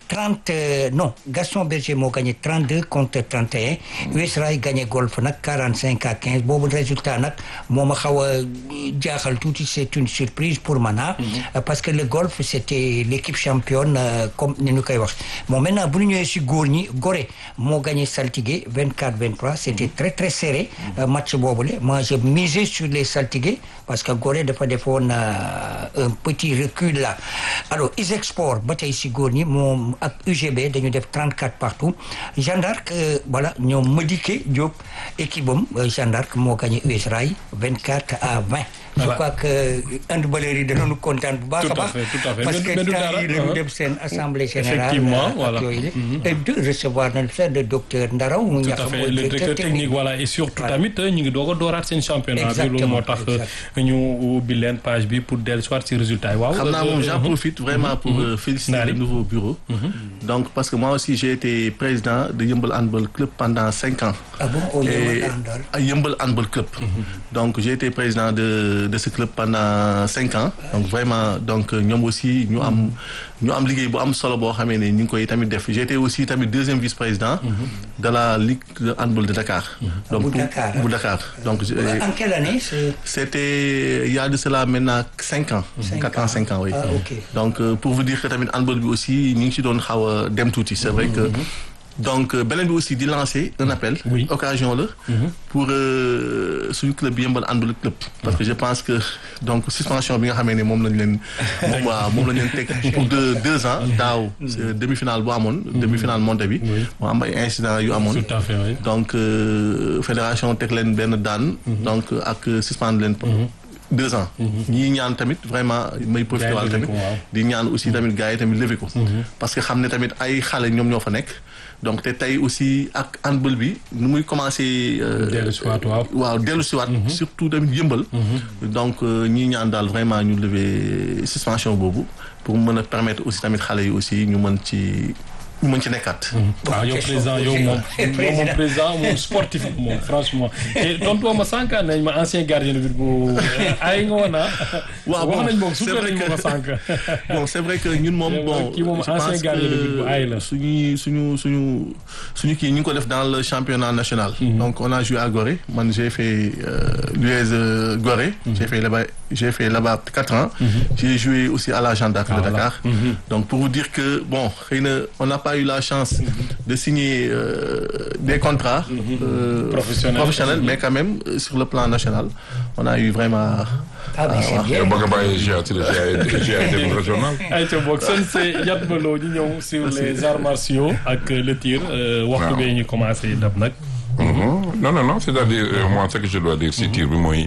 30 euh, non Gaston Berger moo gagné 32 contre 31 US Rail gagné golf nag 45 à 15 boobu résultat nag moo ma xaw a jaaxal tuuti c'est une surprise pour man ah parce que le golf c'était l'équipe championne euh, comme ni ñu koy wax bon maintenant bu ñu ñëwee si góor ñi Gorée moo gagné Saltigué 24 23 c'était très très serré euh, match boobule moi je misais sur les Saltigué parce que Gorée dafa defoon euh, un petit recul là alors Isexport ba tey si góor ñi moom ak UGB dañu def 34 partout Jeanne d'Arc euh, voilà ñoom Madické Diop équipe am euh, Jeanne d'Arc moo gagné US Rail 24 à 20 je Voilà. crois que handballeurs yi danañu kontaan bu baax Tout a à baax fait, tout à fait. parce Mais que du- mais du temps dara, yi lañu hein. dem seen assemblée générale Effectivement, ak voilà. yooyu la et de recevoir nañ fa le docteur Ndaraw mu tout ñax à fait mooy le directeur technique voilà et surtout Voilà. tamit ñu ngi doog a dooraat seen championnat bi Exactement, loolu moo tax exact. ñu ubbi leen page bi pour dellu soit ci résultat yi waaw xam naa moom j'en Mhm. profite vraiment pour euh, féliciter Nari. le nouveau bureau donc parce que moi aussi j'ai été président de Yeumbeul Handball Club pendant cinq ans ah bon au Et- Yeumbeul Handball. à Yeumbeul Handball Club donc j'ai été président de de ce club pendant cinq ans donc vraiment donc euh, ñoom aussi ñu am ñu am liggéey bu am solo boo xamee ne ñu ngi koy tamit def j'ai été aussi tamit deuxième vice-président de la ligue de handball de Dakar donc Bu pour- Dakar, bu Dakar donc je- en quelle année c'est c'était il y a de cela maintenant cinq ans Cinq quatre ans. ans cinq ans oui Ah, ok. donc euh, pour vous dire que tamit handball bi aussi ñu ngi ci doon xaw a dem tuuti c'est vrai que donc euh, beneen bi aussi di lancer un appel Oui. occasion la pour euh, suñu club bi Yeumbeul Handball Club parce que je pense que donc suspension bi nga xamee ne moom lañ leen moom waaw moom lañ leen teg pour deux deux ans daaw c'est demi-finale bu amoon demi-finale montée bi Oui. mu am ay incidents yu amoon tout à fait oui. donc euh, fédération teg leen benn daan donc ak suspendre leen deux ans ñii ñaan tamit vraiment may profité Gars yi waal levé tamit ko, waaw. di ñaan aussi tamit gars yi tamit levé ko parce que xam ne tamit ay xale ñoom ñoo fa nekk donc te tey aussi ak handball bi nu muy commencé euh, Dellu si waat, waaw. waaw dellu si waat surtout tamit yëmbal donc euh, ñii ñaan daal vraiment ñu lever suspension boobu pour mën a permettre aussi tamit xale yi aussi ñu mën ci ñu mën ci nekkaat waaw yow président yow moom yow moom président moom sportif moom franchement te tontu ma sànq nañ ma ancien gardien de but bu ay nga woon ah. Waaw, wax bon, nañ moom c'est suutal vrai nañ ma que- ko sànq. bon c'est vrai que ñun moom Yow bon kii moom je ancien pense gardien de but bu aay la. que suñuy suñu suñu suñu kii ñu ngi ko def dans le championnat national donc on a joué à Gorée man j'ai fait euh, l'US euh, Gorée j'ai fait là-bas j'ai fait là-bas quatre ans j'ai joué aussi à la Jeanne d'Arc de voilà. Dakar donc pour vous dire que bon xëy na on n'a pas eu la chance de signer euh, des contrats euh, Professionnels. professionnels mais quand même euh, sur le plan national on a eu vraiment ah mais c'est bien yow ba nga bàyyi GIA ci la GIA dem régional. ayca boog seen c'est Yatma Lo ñu ñëw sur les arts martiaux ak le tir euh, waxtu Waaw. bee ñu commencé dab nag. Mhm. non non non c'est-à-dire euh, moi ce que je dois dire si tir bi mooy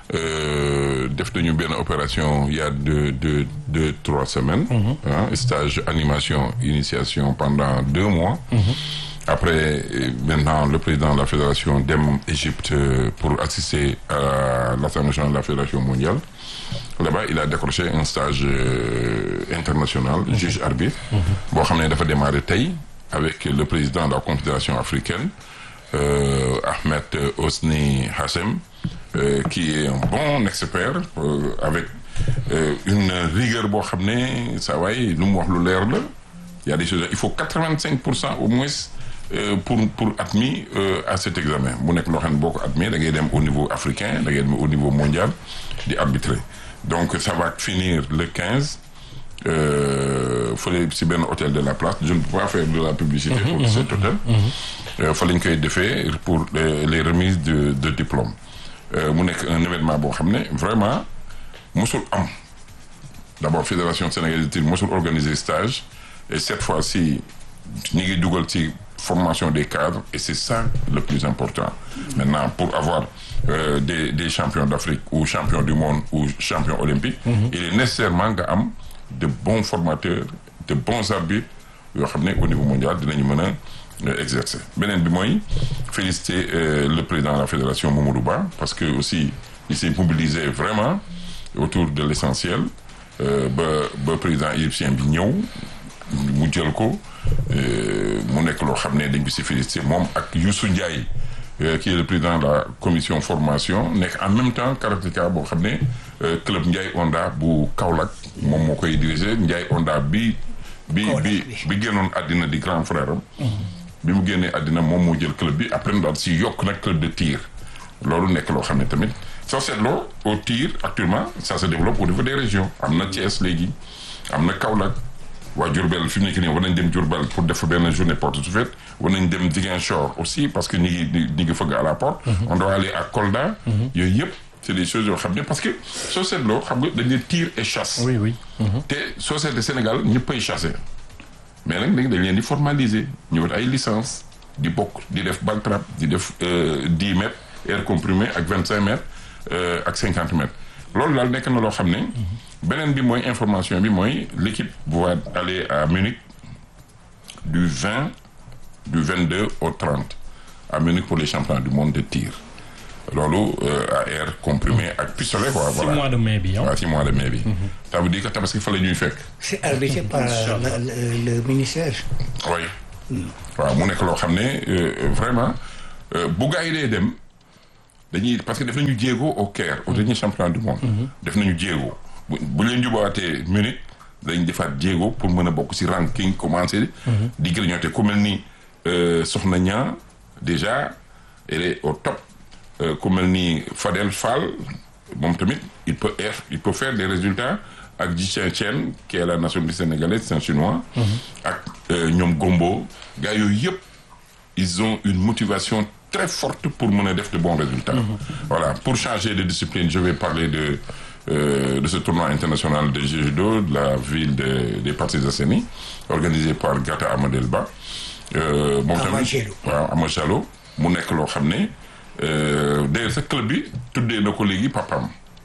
euh, def nañu benn opération il y a deux deux deux trois semaines. ah stage animation initiation pendant deux mois. Après, euh, maintenant, le président de la fédération dem Égypte euh, pour assister à l'Assemblée nationale de la Fédération mondiale. Là-bas, il a décroché un stage euh, international, juge arbitre. boo xam ne dafa démarrer tey avec le président de la Confédération africaine, euh, Ahmed Osni Hassem, euh, qui est un bon expert euh, avec euh, une rigueur boo xam ne saa waay lu mu wax lu leer la. Il y a des choses il faut 85 pour cent au moins euh, pour pour admis euh, à cet examen bu nekk loo xam ne boo ko admis da ngay dem au niveau africain da ngay dem au niveau mondial di arbitrer donc ça va finir le 15 euh, fële si benn hôtel de la place je ne peux pas faire de la publicité pour cet hôtel euh, fa lañ koy defee pour les, les remises de de diplôme Euh, mu nekk un événement boo xam ne vraiment mosul am d'abord fédération sénégalaise de tir mosul organiser stage et cette fois-ci ñu ngi dugal ci formation des cadres et c'est ça le plus important maintenant pour avoir euh, des des champions d'Afrique ou champions du monde ou champions olympiques il est nécessairement nga am de bons formateurs de bons arbitres yoo xam ne au niveau mondial dinañu mën a euh, exercer beneen bi mooy féliciter euh, le président de la fédération Mamadou Ba parce que aussi il s'est mobilisé vraiment autour de l'essentiel euh, ba ba président égyptien bi ñëw mu jël ko euh, mu nekk loo xam ne dañ ko si félicité moom ak Youssou Ndiaye euh, qui est le président de la commission formation nekk en même temps karatéka boo xam ne euh, club Ndiaye Onda bu Kaolack moom moo koy diriger Ndiaye Onda bi bi Kaolack bi bi. bi génnoon àddina di grand frère am bi mu génnee àddina moom moo jël club bi après daal si yokk nag club de tir loolu nekk loo xam ne tamit soo seetloo au tir actuellement ça se développe au niveau des régions am na Thiès léegi am na Kaolack waa Diourbel fi mu nekk nii war nañ dem Diourbel pour def benn journée porte ouverte war nañ dem Ziguinchor aussi parce que ñi ngi ñi ngi fëgg à la porte on doit aller à Kolda yooyu yëpp c'est des choses yoo xam ne parce que soo seetloo xam nga dañ ne tir et chasse oui oui. te soo seetlee Sénégal ñëppay chassé mais nag léegi dañ leen di formaliser ñu wut ay licence di bokk di def ball trap di def dix mètres air comprimé ak vingt cinq mètres euh, ak cinquante mètres loolu daal nekk na loo xam ne beneen bi mooy information bi mooy l'équipe va aller à Munich du 20 du 22 au 30 à Munich pour les championnats du monde de tir loolu euh, à air comprimé ak pistolet quoi si voilà mois de mai bi ah. waaw ci mois de mai bi ça veut dire que tabaski fa la ñuy fekk c'est arbitré par le, le- le ministère. oui waaw mu nekk loo xam ne euh, vraiment euh, bu gars yi dee dem dañuy parce que def nañu jéego au Caire au dernier championnat du monde def nañu jéego bu bu leen jubaatee Munich dañ defaat jéego pour mën a bokk si ranking commencé di grignoter ku mel ni euh, Soxna Niang déjà elle est au top Euh, ku mel ni Fadel Fall moom tamit il peut être il peut faire des résultats ak Ji Chen Chen qui est la nationalité sénégalaise c'est un chinois ak euh, ñoom Gombo gars yooyu yëpp ils ont une motivation très forte pour mën a def de bons résultats voilà pour changer de discipline je vais parler de euh, de ce tournoi international de judo de la ville de des Parcelles Assainies organisé par Gata Amadel Ba euh, moom Ama tamit Diallo. waaw Ama Diallo mu nekk loo xam ne euh, d'ailleurs sa club bi tuddee na ko léegi papam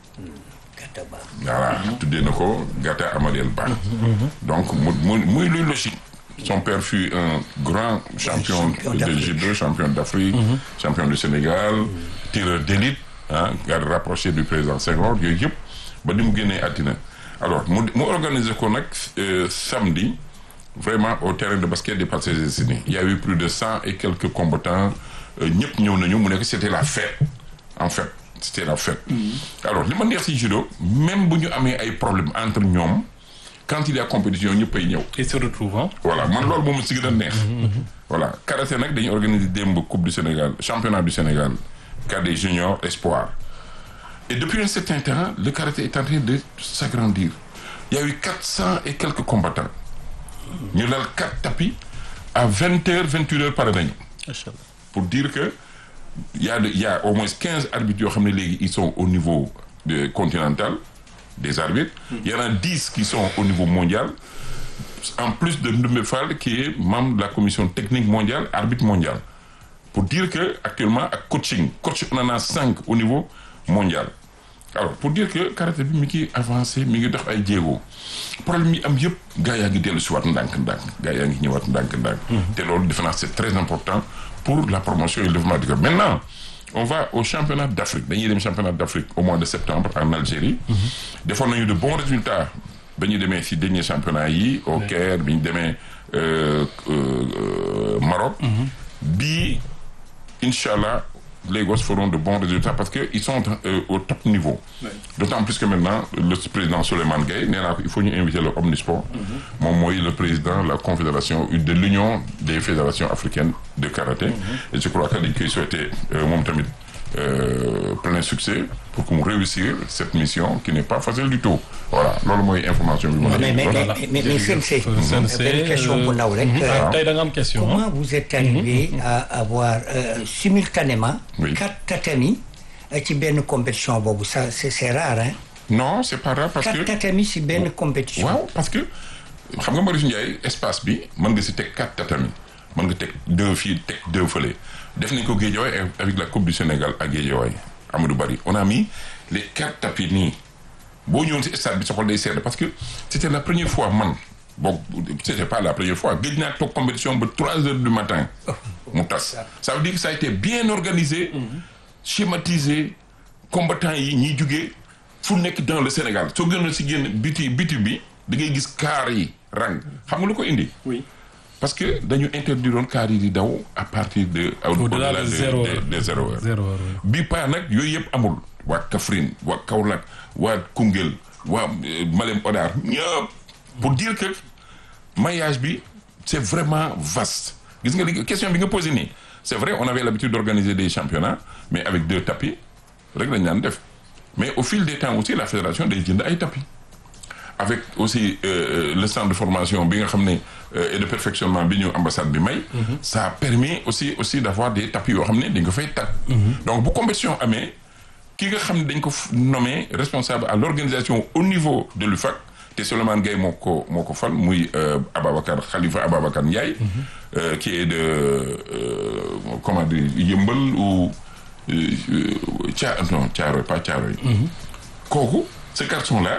Kataba. voilà tuddee na ko Gata Amadel Ba donc mu mu muy luy logique son père fut un grand champion champion de d'Afrique. judo champion d'Afrique champion du Sénégal tireur d'élite ah garde rapproché du président Senghor yooyu yëpp ba ni mu génnee àddina alors mu mu organiser ko nag euh, samedi vraiment au terrain de basket des Parcelles Assainies il y a eu plus de cent et quelques combattants euh, ñëpp ñëw nañu mu nekk c'était la fête en fait c'était la fête alors li ma neex ci judo même bu ñu amee ay problèmes entre ñoom quand il y a compétition ñëppay ñëw et se retrouve ah. voilà man loolu moom si gën a neex voilà karaté nag dañuy organiser démb coupe du Sénégal championnat du Sénégal cadet junior espoir et depuis un certain temps le karaté est en train de s'agrandir il y a eu quatre cent et quelques combattants ñu lal quatre tapis à vingt heures vingt une heures pare nañu pour dire que il y a de- il y a au moins quinze arbitres yoo xam ne léegi ils sont au niveau de continental des arbitres il y en a dix qui sont au niveau mondial en plus de Ndoumbe Fall qui est membre de la commission technique mondiale arbitre mondial pour dire que actuellement ak coaching coach on en a cinq au niveau mondial alors pour dire que karaté bi mi ngi avancé mi ngi dox ay jéego problème yi am yëpp gars yaa ngi dellu si waat ndànk-ndànk gars yaa ngi ñëwaat ndànk-ndànk te loolu defe naa c'est très important pour la promotion et le développement du Cap maintenant on va au championnat d'Afrique dañuy dem championnat d'Afrique au mois de septembre en Algérie defoon nañu de bons résultats ba ñu demee si dernier championnat yi au Caire bi ñu demee euh, euh, Maroc bii incha allah les gosses feront de bons résultats parce que ils sont euh, au top niveau. D'autant plus que maintenant le président Souleymane Gueye nee naa ko il faut ñu inviter le Omnisport. moom mooy le président de la confédération de l'union des fédérations africaines de karaté. et je crois que dañ koy souhaiter euh, moom tamit euh, plein succès pour que mu réussir cette mission qui n'est pas facile du tout. voilà loolu mooy information bi ma mais mais Voilà. mais mais mais Sensei. Sensei, benn question bu ndaw rek. ah tey da nga am question ah. Comment vous êtes arrivé à avoir euh, simultanément Oui. quatre tatamis euh, ci benn compétition boobu ça c'est c'est rare hein non c'est pas grave parce quatre que. tatamis ci benn compétition waaw parce que xam nga Marius Ndiaye espace bi mën nga si teg quatre tatami mën nga teg deux fii teg deux fële def nañ ko Guédiawaye avec la coupe du Sénégal à Guédiawaye Amadou Bari on a mis les quatre tapis nii boo ñëwoon si stade bi sa xol day sedd parce que c'était la première fois man boog c'était pas la première fois géej naa toog compétition ba trois heures du matin mu tas ça veut dire que ça a été bien organisé schématisé combattants yi ñiy jugee fu nekk dans le Sénégal soo gënoon si génn biti biti bi da ngay gis kaar yi rang xam nga lu ko indi oui. parce que dañu interdiroon kaar yi di daw à partir de Au-delà de zéro de, heure. de zéro heure zéro heure oui. bi paa nag yooyu yëpp amul waa Kaffrine waa Kaolack waa Koungheul waa euh, Malem Hodar ñëpp pour dire que maillage bi c'est vraiment vaste gis nga li question bi nga posé nii c'est vrai on avait l'habitude d'organiser des championnats mais avec deux tapis rek lañ daan def mais au fil des temps aussi la fédération day jënd ay tapis avec aussi euh, le centre de formation bi nga xam ne et de perfectionnement bi ñu ambassade bi may ça a permis aussi aussi d'avoir des tapis yoo xam ne dañ ko fay tag donc bu compétition amee ki nga xam ne dañ ko nommé responsable à l'organisation au niveau de l'UFAC te Souleymane Gueye moo ko moo ko fal muy Ababacar Khalifa Ababacar Ndiaye qui est de comment dire Yëmbal ou Thia non Thiaroye pas Thiaroye kooku ce garçon-là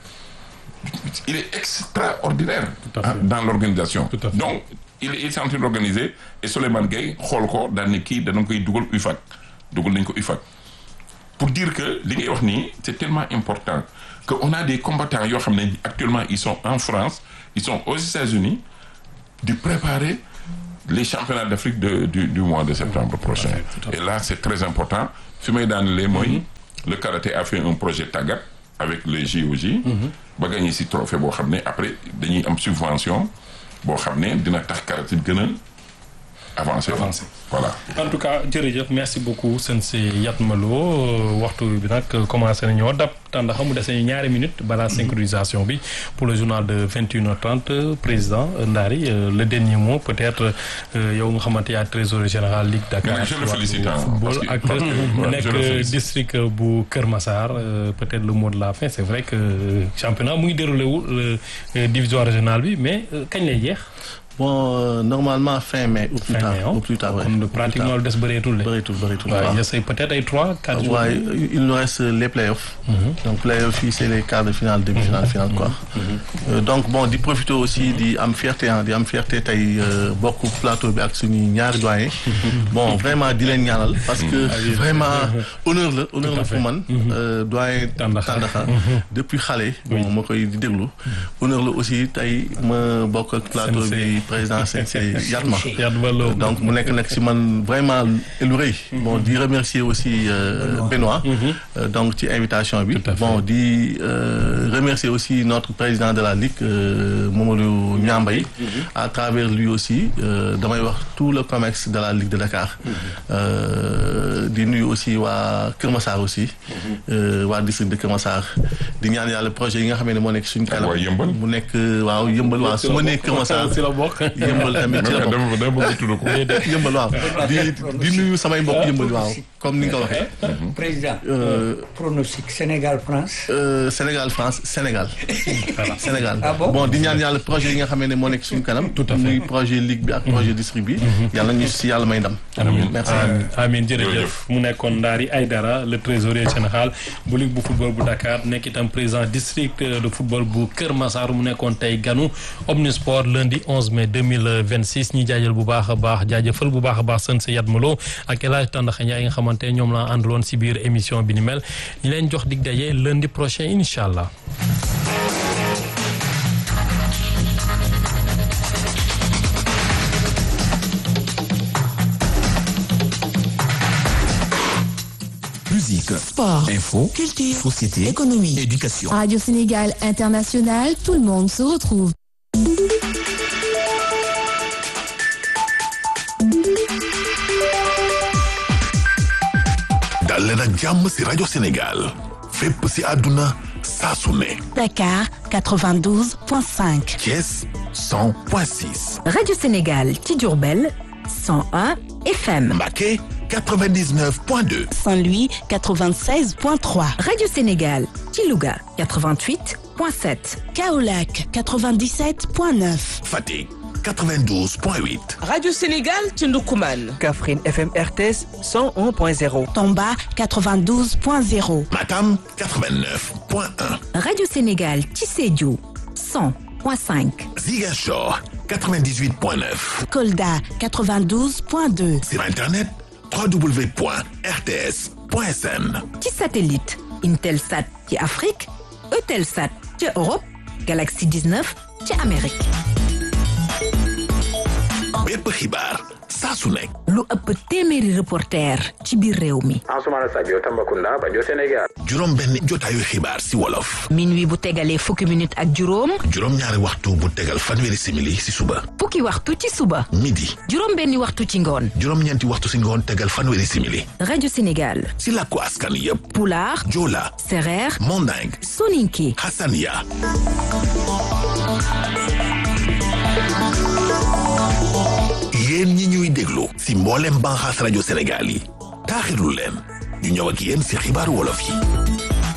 il est extraordinaire dans l'organisation donc il est en train d'organiser et Souleymane Gueye xool ko daal ne kii dana koy dugal UFAC dugal nañ ko UFAC pour dire que li ngay wax nii c'est tellement important que on a des combattants yoo xam ne actuellement ils sont en France ils sont aux États-Unis di préparer les championnats d'Afrique de du du mois de septembre prochain et là c'est très important fi may daanelee mooy le karaté a fait un projet tàggat avec les JOJ ba gagné ci trophée boo xam ne après dañuy am subvention boo xam ne dina tax karaté gën a avancer Avancer. voilà en tout cas jërëjëf merci beaucoup Sensei Yatma Lo waxtu bi nag commencé nañoo dab tànn xamu dese ñu ñaari minutes balaa synchronisation bi pour le journal de 21h30 président Ndari euh, le dernier mot peut-être euh, yow nga xamante yaa trésorier général Ligue Dakar Mais je le ci wàllu félicite, hein, football parce que- ak Ouais, je le nekk félicite. district bu Kër Massar euh, peut-être le mot de la fin c'est vrai que euh, championnat mu ngi déroulé wu euh, division régionale bi mais euh, kañ lay jeex. bon euh, normalement fin mai au plus Fin tard mai, hein? au plus tard ouais. kon pratiquement lu des bëreetul de. bëreetul bëreetul waaw waaw. il y a peut-être ay trois quatre jours. waaye il nous reste les playoffs donc playoffs yi c'est les quarts de finale demi-finale finale quoi Euh, donc bon di profiter aussi di am fierté ah di am fierté tey euh, bokk plateau bi ak suñuy ñaari doyen bon vraiment di leen ñaanal parce que vraiment honneur la honneur la pour man euh, doyen Tandakha. Tandakha depuis xale bon ma koy di déglu honneur la aussi tey ma bokk ak plateau bi Sensei. président Sensei Yatma Yatma Lo. donc mu nekk nag ci man vraiment lu rëy bon di remercier aussi euh, Benoît euh, donc ci invitation bi Tout à fait. bon di euh, remercier aussi notre président de la Ligue euh, Mamadou Niambay à travers lui aussi euh, damay wax tout le COMEX de la Ligue de Dakar euh, di nuyu aussi waa Kër Massar aussi euh, waa district de Kër Massar di ñaan yàlla projet yi nga xam ne moo nekk suñu kanam waa Yëmbal. mu nekk waaw Yëmbal waaw su ma nee Kër Massar si la bokk. Yëmbal tamit ci la bokk dama dama bëgg tudd ko yëmbal waaw di di nuyu samay mbokk yëmbal waaw comme ni nga ko waxee président Euh, pronostic Sénégal France euh, Sénégal France Sénégal Sénégal Ah bon? bon di ñaan yàlla projet yi nga xam ne moo nekk suñu kanam Tout à fait. muy projet ligue bi ak projet district bi yàlla ñu si yàlla may ndam merci amiin amiin jërëjëf Jërëjëf. mu nekkoon Ndari Aïdara le trésorier général bu ligue bu football bu Dakar nekk itam président district de football bu Kër Massar mu nekkoon tey ganu Omnisport lundi 11 mai 2026 ñi jaajël bu baax a baax jaajëfal bu baax a baax sën sa Yatma Lo ak El Hadj Tandakha Ndiaye nga xamante ne ñoom la àndaloon si biir émission bi ni mel ñu leen jox dig daje lundi prochain incha allah. Musique, Sport, info, culture, société, économie. éducation. Radio Sénégal International, tout le monde se retrouve. dal leen ak jàmm ci rajo Sénégal fépp ci àdduna saa su ne Dakar 92.5. Thiès 100.6 Radio Sénégal ci Diourbel 101 FM Mbacké 99.2 Saint-Louis 96.3. Radio Sénégal ci Louga 88.7 Kaolack 97.9. Fatick 92.8 Radio Sénégal ci Ndoukoumane. Kaffrine FM RTS 101.0. Tomba 92.0. Matam 89.1 Radio Sénégal ci Sédhiou 100.5 Ziguinchor 98.9 Kolda 92.2. sur internet www.rts.sn ci satellite Intelsat ci Afrique Eutelsat ci Europe Galaxy 19 ci Amérique bépp xibaar saa su nekk. lu ëpp téeméeri reporter ci biir réew mi. Ansoumana Sadio Tambacounda rajo Sénégal. juróom benn jotaayu xibaar si wolof. minuit bu tegalee fukki minute ak juróom. juróom ñaari waxtu bu tegal fanweeri simili si suba. fukki waxtu ci suba. midi. juróom benni waxtu ci ngoon. juróom ñeenti waxtu si ngoon tegal fanweeri simili. rajo Sénégal. si làkku askan yépp. pulaar. joola. sereer. manding. soninke. hasania. yéen ñi ñuy déglu si mboolem banxaas rajo Sénégal yi taaxirlu leen ñu ñëw ak yéen si xibaaru wolof yi